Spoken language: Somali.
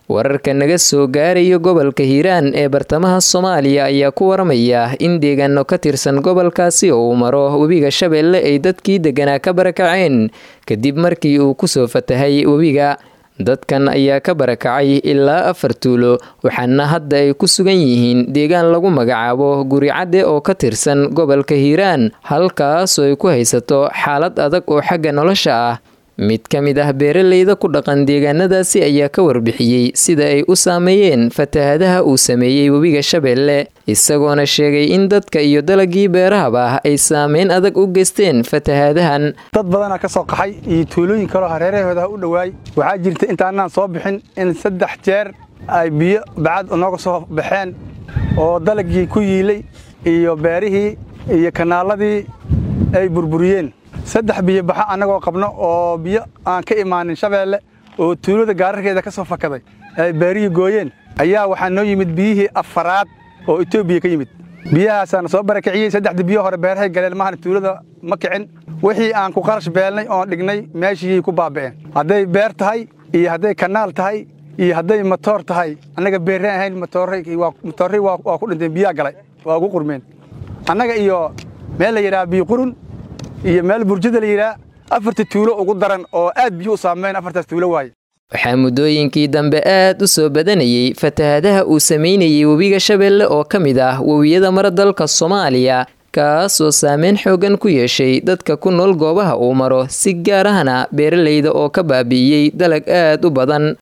wararka naga soo gaaraya gobolka hiiraan ee bartamaha soomaaliya ayaa ku waramaya in deegaano ka tirsan gobolkaasi oo uu maro webiga shabeelle ay dadkii deganaa ka barakaceen kadib markii uu kusoo fatahay webiga dadkan ayaa ka barakacay ilaa afar tuulo waxaana hadda ay ku sugan yihiin deegaan lagu magacaabo guricadde oo ka tirsan gobolka hiiraan halkaasoo ay ku haysato xaalad adag oo xagga nolosha ah mid ka mid ah beeraleyda ku dhaqan deegaanadaasi ayaa ka warbixiyey sida ay u saameeyeen fatahadaha uu sameeyey webiga shabeelle isagoona sheegay in dadka iyo dalagii beerahaba ay saameyn adag u geysteen fatahadahan dad badanaa ka soo qaxay iyo tuulooyin kaloo hareerahooda u dhowaay waxaa jirta intaanaan soo bixin in saddex jeer ay biyo bacad nooga soo baxeen oo dalagii ku yiilay iyo beerihii iyo kanaaladii ay burburiyeen saddex biyo baxa annagoo qabno oo biyo aan ka imaanin shabeelle oo tuulada gaararkeeda ka soo fakaday ay beerihii gooyeen ayaa waxaa noo yimid biyihii afaraad oo etoobiya ka yimid biyahaasaana soo barakiciyey saddexdii biyo hore beerahay galeen mahana tuulada ma kicin wixii aan ku qarash beelnay oon dhignay meeshii ku baaba'een hadday beer tahay iyo hadday kanaal tahay iyo hadday matoor tahay annaga beerraan ahayn matoorray waa ku dhinteen biyaa galay waa ugu qurmeen annaga iyo meel la yidhaha biyo qurun iyo meel burjada la yidhaha afarta tuulo ugu daran oo aad biyo u saameyn afartaas tuulo waaye waxaa muddooyinkii dambe aad u soo badanayey fatahadaha uu sameynayay webiga shabeelle oo ka mid ah webiyada mara dalka soomaaliya kaasoo saameyn xoogan ku yeeshay dadka ku nool goobaha uu maro si gaar ahna beeraleyda oo ka baabi'iyey dalag aad u badan